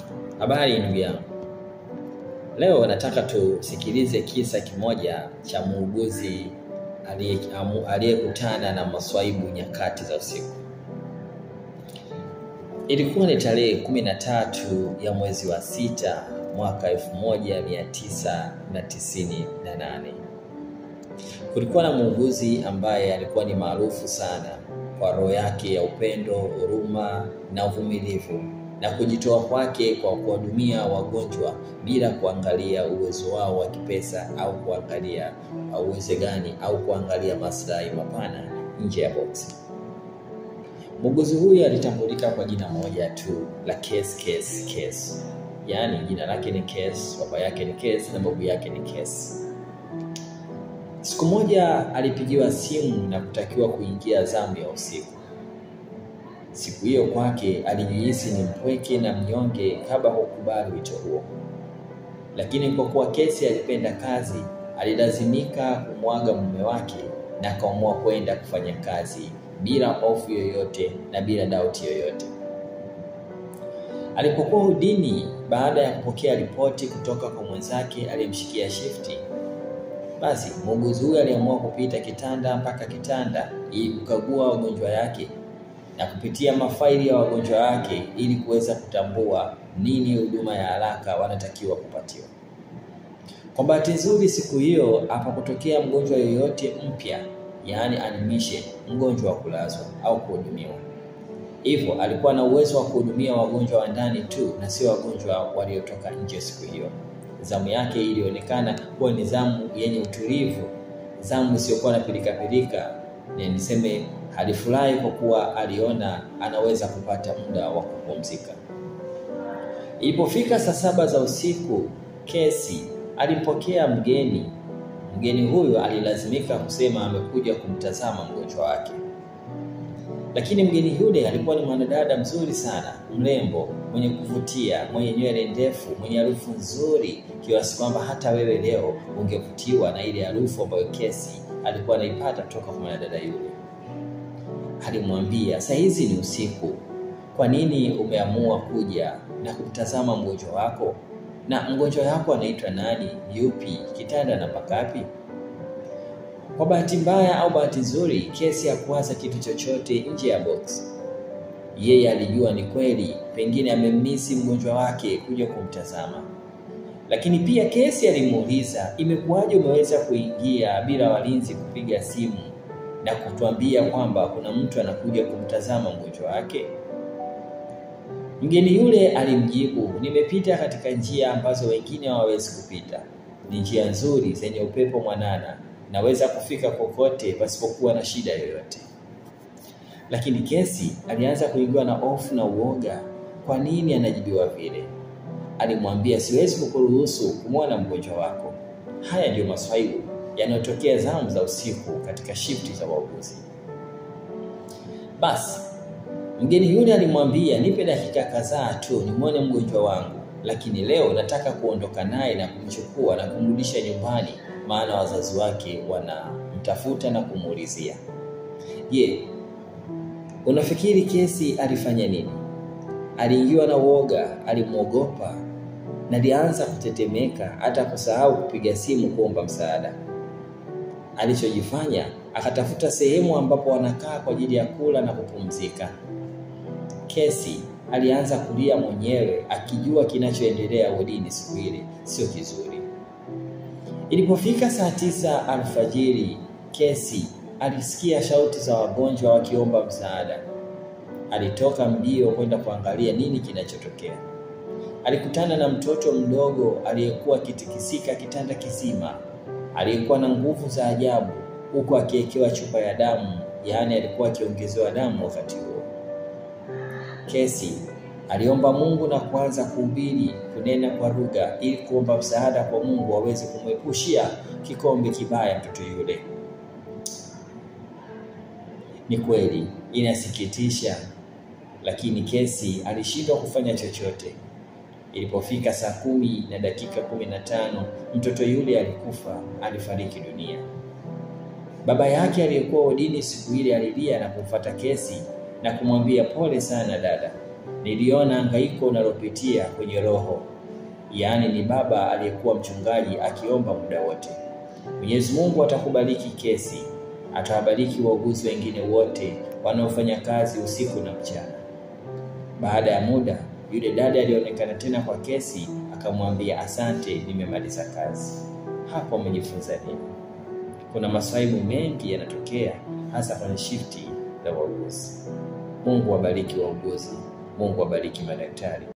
Habari ndugu yangu, leo nataka tusikilize kisa kimoja cha muuguzi aliyekutana na maswaibu nyakati za usiku. Ilikuwa ni tarehe kumi na tatu ya mwezi wa sita mwaka elfu moja mia tisa na tisini na nane. Kulikuwa na muuguzi ambaye alikuwa ni maarufu sana kwa roho yake ya upendo, huruma na uvumilivu na kujitoa kwake kwa kuwahudumia wagonjwa bila kuangalia uwezo wao wa kipesa au kuangalia uwezo gani au kuangalia maslahi mapana nje ya boksi. Muuguzi huyu alitambulika kwa jina moja tu la Case Case Case, yaani jina lake ni Case, baba yake ni Case na babu yake ni Case. Siku moja alipigiwa simu na kutakiwa kuingia zamu ya usiku. Siku hiyo kwake alijihisi ni mpweke na mnyonge kabla hukubali wito huo, lakini kwa kuwa Kesi alipenda kazi, alilazimika kumwaga mume wake na akaamua kwenda kufanya kazi bila hofu yoyote na bila dauti yoyote. Alipokuwa udini, baada ya kupokea ripoti kutoka kwa mwenzake aliyemshikia shifti, basi muuguzi huyo aliamua kupita kitanda mpaka kitanda ili kukagua wagonjwa yake na kupitia mafaili ya wagonjwa wake ili kuweza kutambua nini huduma ya haraka wanatakiwa kupatiwa. Kwa bahati nzuri, siku hiyo hapakutokea mgonjwa yoyote mpya, yaani admission, mgonjwa wa kulazwa au kuhudumiwa. Hivyo alikuwa na uwezo wa kuhudumia wagonjwa wa ndani tu na sio wagonjwa waliotoka nje. Siku hiyo zamu yake ilionekana kuwa ni zamu yenye utulivu, zamu isiyokuwa na pilikapilika, na niseme alifurahi kwa kuwa aliona anaweza kupata muda wa kupumzika. Ilipofika saa saba za usiku, Kesi alimpokea mgeni. Mgeni huyo alilazimika kusema amekuja kumtazama mgonjwa wake, lakini mgeni yule alikuwa ni mwanadada mzuri sana, mrembo, mwenye kuvutia, mwenye nywele ndefu, mwenye harufu nzuri kiasi kwamba hata wewe leo ungevutiwa na ile harufu ambayo Kesi alikuwa anaipata kutoka kwa mwanadada yule. Alimwambia, saa hizi ni usiku, kwa nini umeamua kuja na kumtazama mgonjwa wako? Na mgonjwa wako anaitwa nani? Yupi? kitanda namba ngapi? Kwa bahati mbaya au bahati nzuri, Kesi hakuwaza kitu chochote nje ya box. Yeye alijua ni kweli, pengine amemmisi mgonjwa wake kuja kumtazama, lakini pia Kesi alimuuliza, imekuwaje umeweza kuingia bila walinzi kupiga simu na kutuambia kwamba kuna mtu anakuja kumtazama mgonjwa wake? Mgeni yule alimjibu, nimepita katika njia ambazo wengine hawawezi kupita. Ni njia nzuri zenye upepo mwanana, naweza kufika kokote pasipokuwa na shida yoyote. Lakini Kesi alianza kuingiwa na hofu na uoga. Kwa nini anajibiwa vile? Alimwambia, siwezi kukuruhusu kumwona mgonjwa wako. Haya ndiyo maswaibu yanayotokea zamu za usiku katika shifti za wauguzi. Basi mgeni yule alimwambia, nipe dakika kadhaa tu nimwone mgonjwa wangu, lakini leo nataka kuondoka naye na kumchukua na kumrudisha nyumbani, maana wazazi wake wanamtafuta na kumuulizia. Je, unafikiri Kesi alifanya nini? Aliingiwa na uoga, alimwogopa na alianza kutetemeka, hata kusahau kupiga simu kuomba msaada. Alichojifanya, akatafuta sehemu ambapo wanakaa kwa ajili ya kula na kupumzika. Kesi alianza kulia mwenyewe, akijua kinachoendelea wodini siku ile sio kizuri. Ilipofika saa tisa alfajiri, Kesi alisikia shauti za wagonjwa wakiomba msaada. Alitoka mbio kwenda kuangalia nini kinachotokea. Alikutana na mtoto mdogo aliyekuwa akitikisika kitanda kizima aliyekuwa na nguvu za ajabu huku akiwekewa chupa ya damu, yaani alikuwa akiongezewa damu wakati huo. Kesi aliomba Mungu na kuanza kuhubiri, kunena kwa lugha ili kuomba msaada kwa Mungu aweze kumwepushia kikombe kibaya mtoto yule. Ni kweli inasikitisha, lakini Kesi alishindwa kufanya chochote. Ilipofika saa kumi na dakika kumi na tano mtoto yule alikufa, alifariki dunia. Baba yake aliyekuwa wodini siku ile alilia na kumfuata Kesi na kumwambia pole sana dada, niliona hangaiko unalopitia kwenye roho. Yaani ni baba aliyekuwa mchungaji akiomba muda wote. Mwenyezi Mungu atakubariki kesi, atawabariki wauguzi wengine wote wanaofanya kazi usiku na mchana. Baada ya muda, yule dada alionekana tena kwa kesi, akamwambia asante, nimemaliza kazi. Hapo umejifunza nini? Kuna maswaibu mengi yanatokea, hasa kwenye shifti za wauguzi. Mungu wabariki wauguzi, Mungu wabariki madaktari.